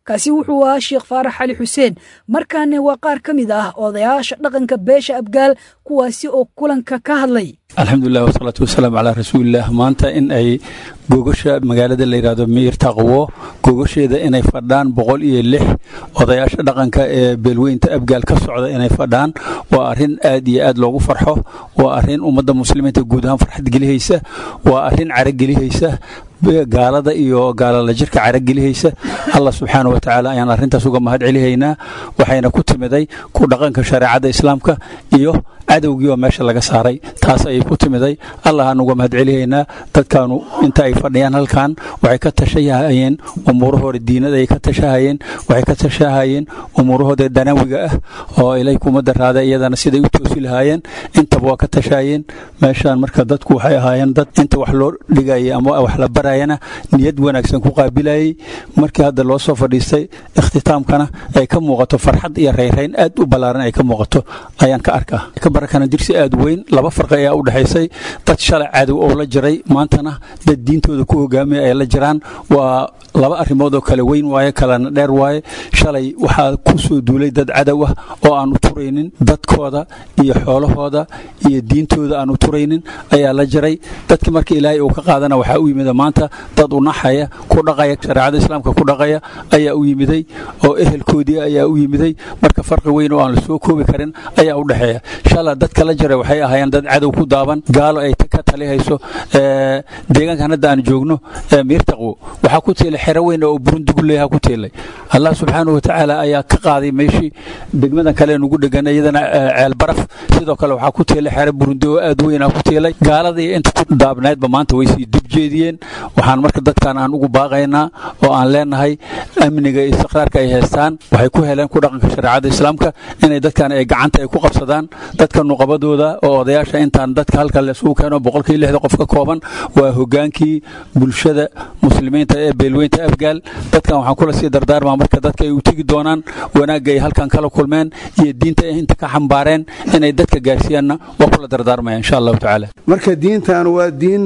kaasi wuxuu ahaa sheekh faarax cali xuseen markaana waa qaar ka mid ah odayaasha dhaqanka beesha abgaal kuwaasi oo kulanka ka hadlay alxamdulilah wasalaatu wasalaamu calaa rasuulilah maanta in ay gogasha magaalada la yidhahdo miir taqwo gogasheeda inay fadhaan boqol iyo lix odayaasha dhaqanka ee beelweynta abgaal ka socda inay fadhaan waa arrin aad iyo aad loogu farxo waa arrin ummadda muslimiinta guud ahaan farxad gelihaysa waa arrin caragelihaysa gaalada iyo gaalala jirka caragelihaysa allah subxaana wa tacaala ayaan arrintaas uga mahad celihaynaa waxayna ku timiday ku dhaqanka shareecadda islaamka iyo cadowgii oo meesha laga saaray taas ayay ku timiday allah aan uga mahad celihaynaa dadkaanu inta ay fadhiyaan halkan waxay ka tashahayeen umuurahooda diinada ay ka tashahayeen waxay ka tashahayeen umuurahooda danawiga ah oo ilay kuma daraada iyadana siday u toosi lahaayeen intaba waa ka tashahayeen meeshaan marka dadku waxay ahaayeen dad inta wax loo dhigayay ama wax la barayana niyad wanaagsan ku qaabilayay markii hadda loo soo fadhiistay ikhtitaamkana ay ka muuqato farxad iyo rayrayn aad u ballaaran ay ka muuqato ayaan ka arkaa barakana dirsi aad weyn laba farqi ayaa u dhexaysay dad shalay cadow oo la jiray maantana dad diintooda ku hogaamaya ay la jiraan waa laba arrimood oo kale weyn waaye kalena dheer waaye shalay waxaa ku soo duulay dad cadow ah oo aan u turaynin dadkooda iyo xoolahooda iyo diintooda aan u turaynin ayaa la jiray dadki marka ilaahay uu ka qaadana waxaa u yimida maanta dad u naxaya ku dhaqaya shareecada islaamka ku dhaqaya ayaa u yimiday oo ehelkoodii ayaa u yimiday marka farqi weyn oo aan la soo koobi karin ayaa u dhexeeya shala dadka la jira waxay ahaayeen dad cadow ku daaban gaalo ay ka talihayso deegaankan hadda aan joogno miirtaqwo waxaa ku tiilay xero weyn oo burunduguleeha ku tiilay allah subxaanahu watacaala ayaa ka qaaday meeshii degmadan kale nugu dhegan iyadana ceel baraf sidoo kale waxaa ku tiilay xero burundi oo aad weyn ku tiilay gaaladii inta ku daabnaydba maanta way sii dib jeediyeen waxaan marka dadkan aan ugu baaqaynaa oo aan leenahay amniga iyo istiqraarka ay haystaan waxay ku heleen ku dhaqanka shareecada islaamka inay dadkan ay gacanta ay ku qabsadaan dadka nuqabadooda oo odayaasha intaan dadka halka laisugu keeno boqolkii lixda qof ka kooban waa hogaankii bulshada muslimiinta ee beelweynta afgaal dadkan waxaan kula sii dardaarmaa marka dadka ay u tegi doonaan wanaagga ay halkan kala kulmeen iyo diinta ay inta ka xambaareen inay dadka gaarsiiyaanna waa kula dardaarmaya insha allahu tacaala marka diintan waa diin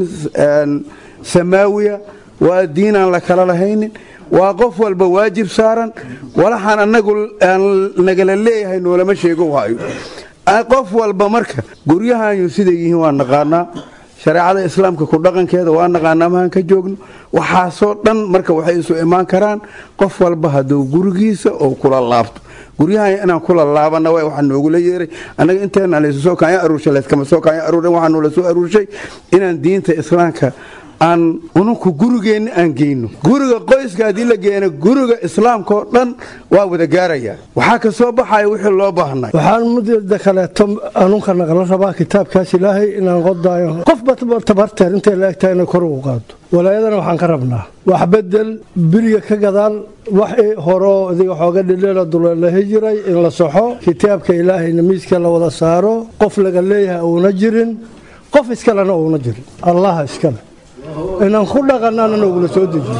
samaawiya waa diin aan la kala lahaynin waa qof walba waajib saaran walaxaan annagu aan nagala leeyahay noolama sheego waayo qof walba marka guryahaanyu siday yihiin waa naqaanaa shareecada islaamka ku dhaqankeeda waa naqaanaa mahaan ka joogno waxaasoo dhan marka waxay isu imaan karaan qof walba hadduu gurigiisa oo kula laabto guryahan inaan kula laabana w waxaa noogula yeeray annaga inteena laysu soo kaanya aruurshay layskama soo kaanya aruurin waxaa noola soo aruurshay inaan diinta islaamka aan ununku gurigeenna aan geyno guriga qoyska haddii la geeno guriga islaamkaoo dhan waa wada gaaraya waxaa ka soo baxaya wixii loo baahnay waxaan mudda kaleeto anunka naqla rabaa kitaabkaas ilaahay inaan qodaayo qofba tabarteer intay la egtahay inay kor ugu qaado walaayadana waxaan ka rabnaa wax bedel biriga ka gadaal wax horoo idiga xooga dhidheela dulalahi jiray in la soxo kitaabka ilaahayna miiska la wada saaro qof laga leeyahay uuna jirin qof iskalena uuna jirin allaha iskale inaan ku dhaqanana noogula soo dejiyo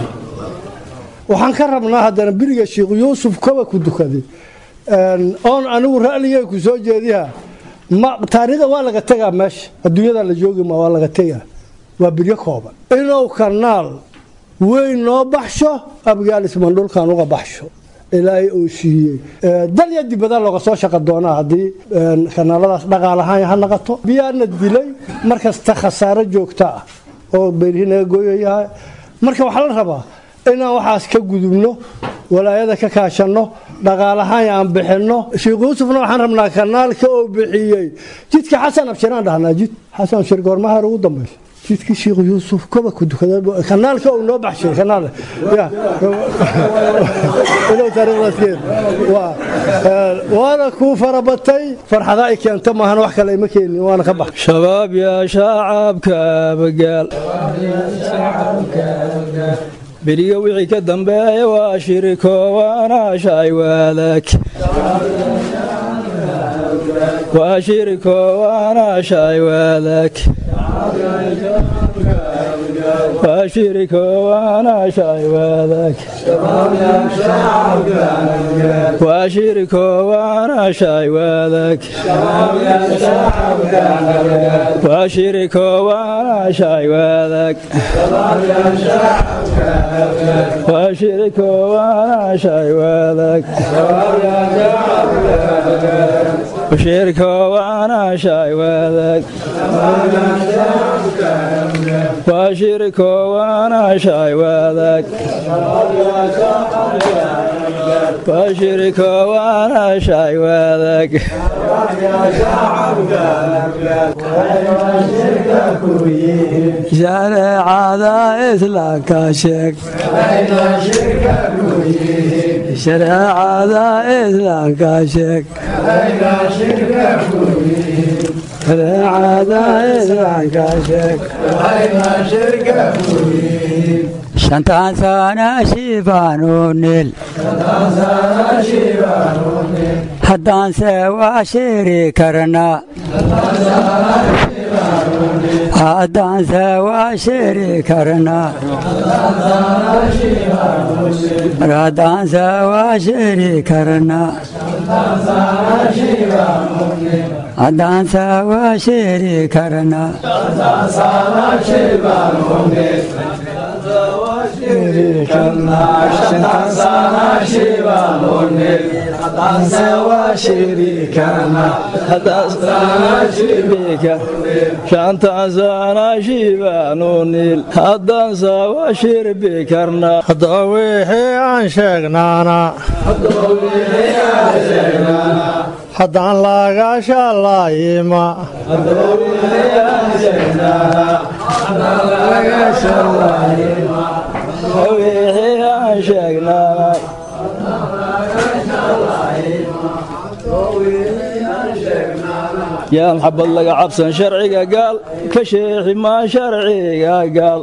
waxaan ka rabnaa haddana biriga sheikh yuusuf kaba ku dukaday oon anigu ra'ligay ku soo jeediha taariikhda waa laga tegaa meesha adduunyada la joogima waa laga tegaa waa biryo kooban inuu kanaal weyn noo baxsho abgaalisman dhulkan uga baxsho ilaahay uu siiyey dalya dibada looga soo shaqa doonaa haddii kanaaladaas dhaqaalahaan ha naqato biyaana dilay markasta khasaaro joogta ah oo beerihii naga gooyayahay marka waxaa la rabaa inaan waxaas ka gudubno walaayada ka kaashanno dhaqaalahaan aan bixinno sheikh yuusufna waxaan rabnaa kanaalka oo bixiyey jidka xasan abshiraan dhahnaa jid xasan abshir goormaha ugu dambaysa jidkii sheikh yuusuf koba ku dukaday kanaalka uu noo baxshay kanaal ya ilow taariikhdaaskeed waa waana kuu farabatay farxada ay keento maahan wax kale ima keenin waana ka bax shabaab yaa shaacabka abagaal beriga wixii ka dambeeya waa shiriko waana shay waadag وشرك وانا شاي وذاك وشرك وانا شاي وذاك وشرك وانا شاي وذاك وشرك وانا شاي وذاك وشرك وانا شاي وذاك وشرك وانا شاي وذاك وشرك وانا شاي وذاك وشرك وانا شاي وذاك شريعة إسلامك شيك شريعة إسلامك شيك شريعة إسلامك شيك شنطان سانا شيبانو نيل haddaan se waa shiri karnaa haddaan se waa shiri karnaa haddaan se waa shiri karnaa haddaan se waa shiri karnaa shantaan sana shiibaanunil haddaan sawa shirbi karnaa haddaba wixii aan sheegnaana haddaan laga shalayima wixii aan sheegnaa yaan xabad laga cabsan sharciga gaal ka sheexi maa sharciga gaal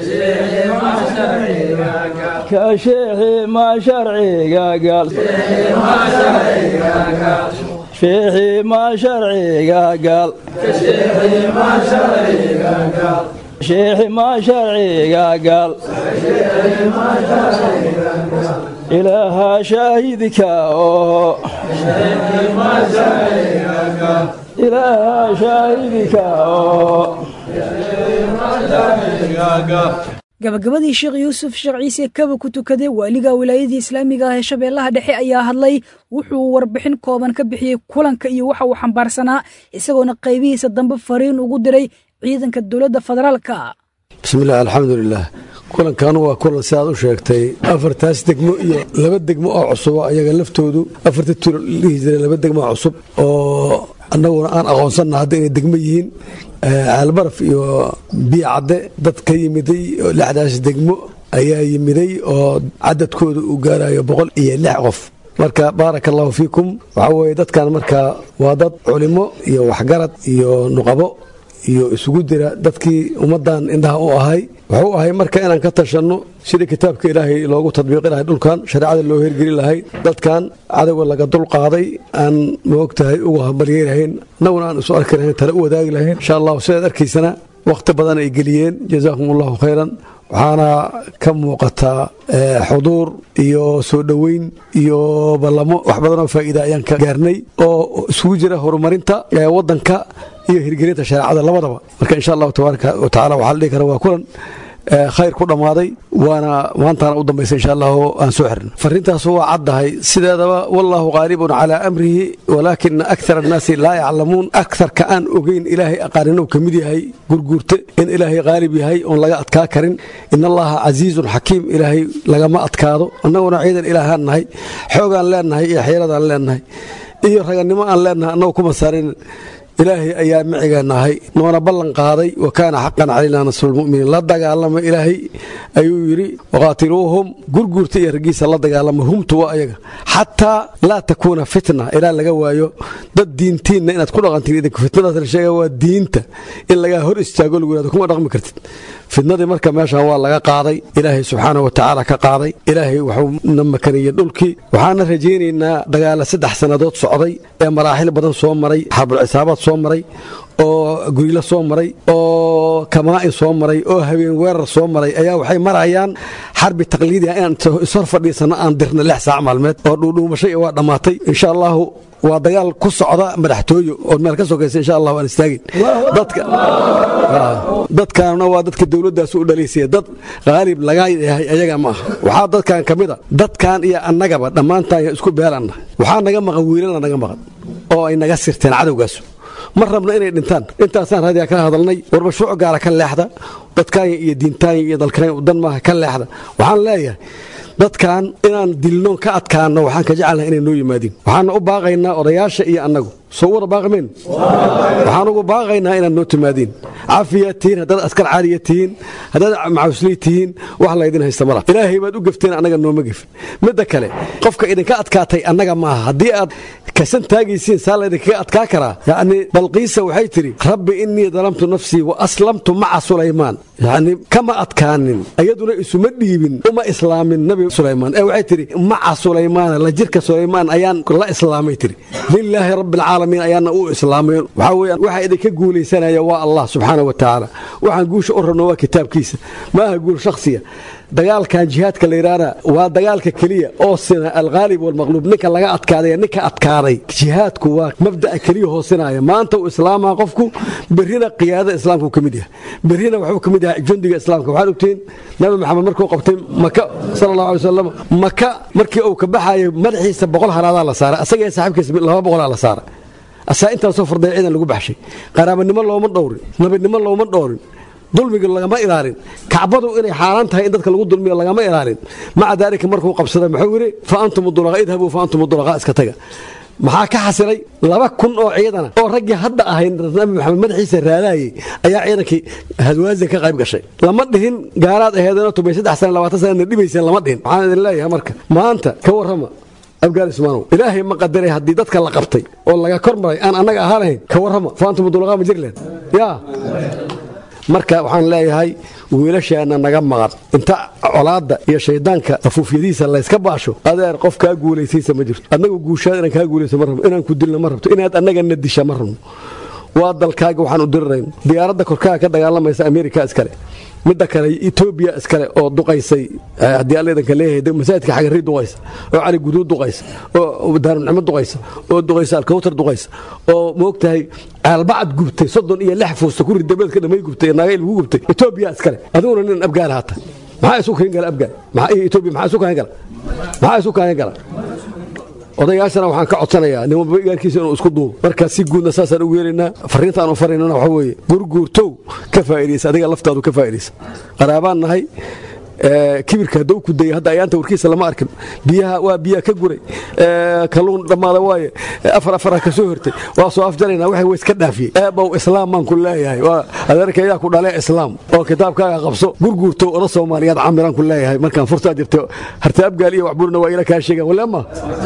ka sheexi maa sharciga gaal sheexi maa sharciga gaal sheexi maa sharciga gaal ilaaha shaahidka oo ilaaha shaahidka oo gabagabadii sheekh yuusuf sheekh ciise kaba ku tukaday waaliga wilaayadii islaamiga ah ee shabeellaha dhexe ayaa hadlay wuxuu warbixin kooban ka bixiyey kulanka iyo waxa uu xambaarsanaa isagoona qaybihiisa dambe fariin ugu diray ciidanka dowladda federaalka bismillaah alxamdulilah kulankaanu waa kulan sidaad u sheegtay afartaas degmo iyo laba degmo oo cusubo ayaga laftoodu afarta tulo dhihi jiray laba degmo oo cusub oo annaguna aan aqoonsanna hadda inay degmo yihiin caalbaraf iyo biyo cadde dad ka yimiday oo lixdaas degmo ayaa yimiday oo cadadkooda uu gaarayo boqol iyo lix qof marka baaraka allahu fiikum waxaa weeye dadkan marka waa dad culimo iyo waxgarad iyo nuqabo iyo isugu dira dadkii ummaddan indhaha u ahay wuxuu ahay marka inaan ka tashanno sidii kitaabka ilaahay loogu tadbiiqi lahay dhulkan shareecada loo hergeli lahay dadkan cadowga laga dulqaaday aan maogtahay uga hambalyey lahayn annaguna aan isu arki lahayn tale u wadaagi lahayn insha allahu sidaad arkaysana wakhti badan ay geliyeen jazaakum allahu khayran waxaana ka muuqataa xuduur iyo soo dhoweyn iyo ballamo wax badanoo faa'iida ayaan ka gaarnay oo isugu jira horumarinta waddanka iyo hirgelinta shareecada labadaba marka insha allahu tabaaraka wa tacala waxaa la dhihi kara waa kulan khayr ku dhammaaday waana maantaana u dambaysa insha allahu aan soo xirna fariintaasu waa caddahay sideedaba wallahu qaalibun calaa amrihi walaakina akthar annaasi laa yaclamuun akharka aan ogeyn ilaahay aqaanin uu ka mid yahay gurguurte in ilaahay qaalib yahay oon laga adkaa karin in allaha casiizun xakiim ilaahay lagama adkaado annaguna ciidan ilaahaan nahay xoogaan leennahay iyo xeeradaan leennahay iyo ragannimo aan leennahay annagu kuma saarin ilaahay ayaa micigeenahay noona ballan qaaday wa kaana xaqan calaynaa nasrulmuminiin la dagaalama ilaahay ayuu yidhi waqaatiluuhum gurguurta iyo raggiisa la dagaalama humtu waa ayaga xataa laa takuuna fitna ilaa laga waayo dad diintiinna inaad ku dhaqantiin idinku fitnadaas la sheega waa diinta in lagaa hor istaago lagu yihahdo kuma dhaqmi kartid fitnadii marka meeshan waa laga qaaday ilaahay subxaana wa tacaala ka qaaday ilaahay waxuu na makaniyey dhulkii waxaana rajaynaynaa dagaala saddex sannadood socday ee maraaxil badan soo maray xaabul cisaabaad soo maray oo gurilo soo maray oo kamaa'in soo maray oo habeen weerar soo maray ayaa waxay marayaan xarbi taqliidi ah inaan ishor fadhiisanno aan dirna lix saac maalmeed oo dhuudhuumashay waa dhammaatay insha allahu waa dagaal ku socda madaxtooyo oo meel ka sokaysa insha allah waan istaagin dadka dadkaana waa dadka dowladdaas u dhalaysaya dad qaalib laga yahay ayaga ma aha waxaa dadkan ka mid a dadkan iyo annagaba dhammaantaan isku beelanna waxaa naga maqan wiilana naga maqan oo ay naga sirteen cadowgaas ma rabno inay dhintaan intaasaan raadiyaa kala hadalnay war mashruuc gaara ka leexda dadkaanya iyo diintaanya iyo dalkanayn dan maaha ka leexda waxaan leeyahay dadkan inaan dilnoon ka adkaanno waxaan ka jecelnaha inay noo yimaadiin waxaana u baaqaynaa odayaasha iyo annagu soo wada baaqameyn waxaan ugu baaqaynaa inaad noo timaadiin cafiyaad tihiin haddaad askar caaliya tihiin haddaad macawisley tihiin wax laydin haysta mala ilaahay baad u gefteen annaga nooma gefin midda kale qofka idinka adkaatay annaga maaha haddii aad kasan taagaysiin saa laydinkaga adkaa karaa yacni balqiisa waxay tidhi rabbi innii dalamtu nafsii wa aslamtu maca sulaymaan yacni kama adkaanin iyaduna isuma dhiibin uma islaamin nabi sulaymaan ee waxay tidhi maca sulaymaana la jirka sulaymaan ayaan la islaamay tidhi lilaahi rabbi alcaalamiin ayaana u islaamay waxaa weeyaan waxa idinka guulaysanaya waa allah subxaana wa tacaala waxaan guusha u rabno waa kitaabkiisa ma aha guul shakhsiya dagaalkan jihaadka la yidhaahna waa dagaalka keliya oo sina alghaalib walmaqluub ninka laga adkaaday ninka adkaaday jihaadku waa mabda'a keliya hoosinaya maanta uu islaamaa qofku berrina qiyaadada islaamku ka mid yahay berrina waxuu ka mid yahay jundiga islaamka waxaad ogtihiin nabi maxamed markuu qabtay maka sala allahu alay wasalam maka markii uu ka baxayo madaxiisa boqol haraadaa la saaray asaga iyo saaxiibkiisa laba boqolaa la saaray asaa intaasoo farday ciidan lagu baxshay qaraabanimo looma dhowrin nabadnimo looma dhowrin dulmiga lagama ilaalin kacbadu inay xaaraan tahay in dadka lagu dulmiyo lagama ilaalin maca daalika markuu qabsaday muxuu yidhi fa antum dulaqa idhabuu fa antum dulaqa iska taga maxaa ka xasilay laba kun oo ciidana oo raggii hadda ahay nabi maxamed madaxiisa raadaayey ayaa ciidankii hadwaazin ka qayb gashay lama dhihin gaaraad aheedana tumay saddex sana labaatan sanana dhibayseen lama dhihin waxaan idin leeyahay marka maanta ka warrama abgaal ismaanow ilaahay ma qadaray haddii dadka la qabtay oo laga kor maray aan annaga ahaanahayn ka warrama fa antum dulaqa ma jirleen yaa marka waxaan leeyahay wiilasheenna naga maqan inta colaadda iyo shayddaanka afuufyadiisa layska baasho adeer qof kaa guulaysaysa ma jirto annagu guushaad inaan kaa guulayso ma rabno inaan ku dilna ma rabto inaad annagana disha ma rabno waa dalkaaga waxaan u dirirayno diyaaradda korkaaga ka dagaalamaysa ameerika iskale midda kale etoobiya iskale oo duqaysay haddii alla idanka leeyahay masaajidka xagarii duqaysa oo cali guduud duqaysa oo daaruncimo duqaysa oo duqaysa alkawtar duqaysa oo moogtahay caalbacad gubtay soddon iyo lix fuusta ku ridabeedka dhamay gubtay naagayl ugu gubtay etoobiya iskale adiguna nin abgaal haata maxaa isu kahin gala abgaal etoobiya maxaa isu kahin gala maxaa isu kahin gala odayaashana waxaan ka codsanayaa nin walba igaarkiisa inuu isku duubo marka si guudna saasaan ugu yeelaynaa fariintaan u faraynana waxa weeye gurguurtow ka faa'idaysa adiga laftaadu ka faa'idaysa qaraabaan nahay kibirka hadduu ku dayay hadda ayaanta warkiisa lama arkin biyaha waa biyaha ka guray kalluun dhammaada waaye afar afara ka soo hortay waa soo afjaraynaa waxay way iska dhaafiyey eebow islaam baan ku leeyahay waa adeerka ayaa ku dhalee islaam oo kitaabkaaga qabso gurguurtow oda soomaaliyaad camiraan ku leeyahay markaan furtaa jirta harta abgaal iyo waxburna waa ila kaa sheegaan waleema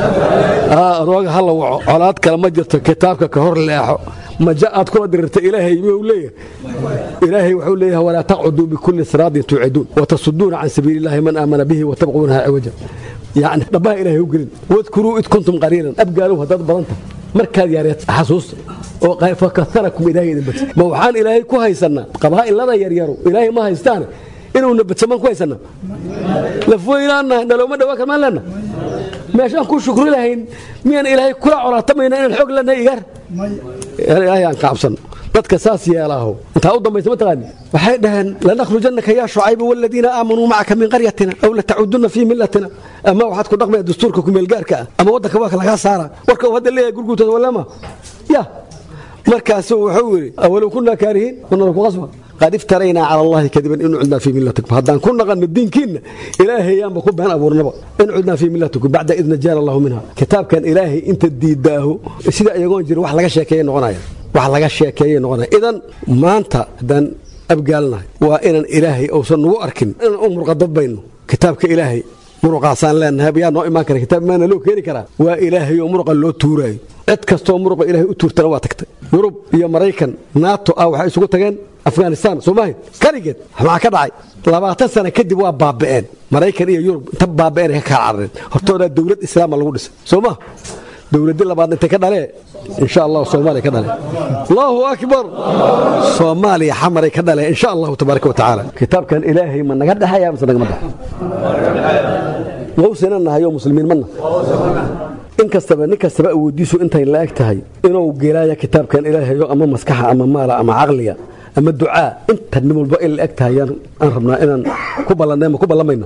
rooga hala waco colaad kale ma jirto kitaabka ka hor leexo maja aad kula dirirta ilaahay miyuu leeyahay ilaahay wuxuu leeyahay walaa taqcuduu bikulli siraadin tuuciduun watasuduuna can sabiili illahi man aamana bihi watabquunaha ciwaja yacni dhabbaha ilaahay u gelin wadkuruu id kuntum qaliilan abgaalow haddaad badanta markaad yaareed xasuusta oo fakasarakum ilaahay idin badsa ma waxaan ilaahay ku haysannaa qabaa'ilada yaryaro ilaahay ma haystaane inuuna badsamaan ku haysannaa lafweynaannahay nalooma dhawaa karmaan leenna meeshaan ku shukri lahayn miyaan ilaahay kula colaatamayna inaan xoog leenahay igaar ilaahay aan ka cabsanno dadka saas yeelaaho intaa u dambaysa mataqaani waxay dhaheen lanakhrujanaka yaa shucaybu waladiina aamanuu macaka min qaryatina aw latacudunna fii millatina ama waxaad ku dhaqmaya dastuurka kumeelgaarka ah ama waddanka waa lagaa saara warka uu hadda leeyahay gurguurtooda walama ya markaasu wuxuu yidhi awalow kunaa kaarihiin wanala ku qasba qad iftaraynaa cala allahi kadiban in cudnaa fii millatikum haddaan ku naqanno diinkiinna ilaahayaanba ku been abuurnaba in cudnaa fii millatikum bacda id najaana allahu minha kitaabkan ilaahay inta diidaaho sida iyagoon jira wax laga sheekeeya noqonaya wax laga sheekeeyay noqonaya idan maanta haddaan abgaalnahay waa inaan ilaahay uusan nagu arkin inaan u murqadabbayno kitaabka ilaahay muruqaasaan leenahay yaa noo imaan kara kitaab maana loo keeni karaa waa ilaahay oo muruqa loo tuuraayo cid kastoo muruqa ilaahay u tuurtana waa tagtay yurub iyo maraykan naato ah waxay isugu tageen afghanistan soomaaliya kaligeed maxaa ka dhacay labaatan sana kadib waa baaba'een maraykan iyo yurub inta baaba'een ka kala carareen hortoodaa dowlad islaama lagu dhisay soo ma dowladii labaad intay ka dhalee insha allah soomaaliya ka dhale allahu akbar soomaaliya xamaray ka dhale insha allahu tabaaraka wa tacaala kitaabkan ilaahay ma naga dhexaya mise nagama dhex mawsina nahayo muslimiin mana in kastaba nin kastaba awoodiisu intay la eg tahay inuu gelaya kitaabkan ilaahayo ama maskaxa ama maala ama caqliga ama ducaa inta nin walba in la eg tahay aan rabnaa inaan ku ballanay ma ku ballamayna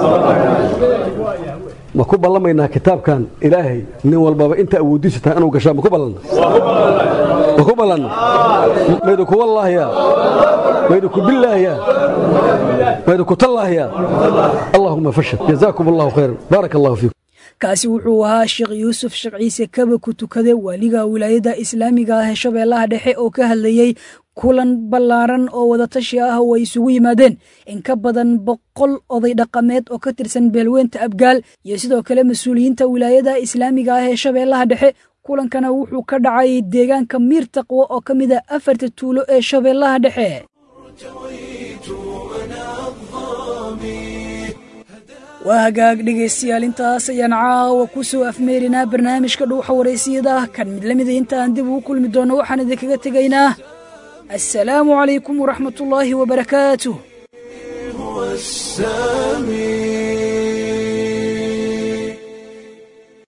ma ku ballamaynaa kitaabkan ilaahay nin walbaba inta awoodiisu tahay inuu gashaa ma ku ballanna ma ku ballanna maydu ku wallaahiya maydu ku billaahiya maydu ku tallaahiya allahuma fashal jazaakum allahu khayran baaraka allahu fiikum kaasi wuxuu ahaa sheekh yuusuf sheekh ciise kaba ku tukade waaliga wilaayadda islaamiga ah ee shabeellaha dhexe oo ka hadlayey kulan ballaaran oo wadatashi ah oo ay isugu yimaadeen in ka badan boqol oday dhaqameed oo ka tirsan beelweynta abgaal iyo sidoo kale mas-uuliyiinta wilaayada islaamiga ah ee shabeellaha dhexe kulankana wuxuu ka dhacay deegaanka miir taqwo oo ka mid a afarta tuulo ee shabeellaha dhexe waa hagaag dhegaystayaal intaas ayaan caawa ku soo afmeerinaa barnaamijka dhuuxa waraysiyada kan mid lamida intaan dib ugu kulmi doonno waxaan idinkaga tegaynaa assalaamu calaykum waraxmatullaahi wabarakaatuh السامي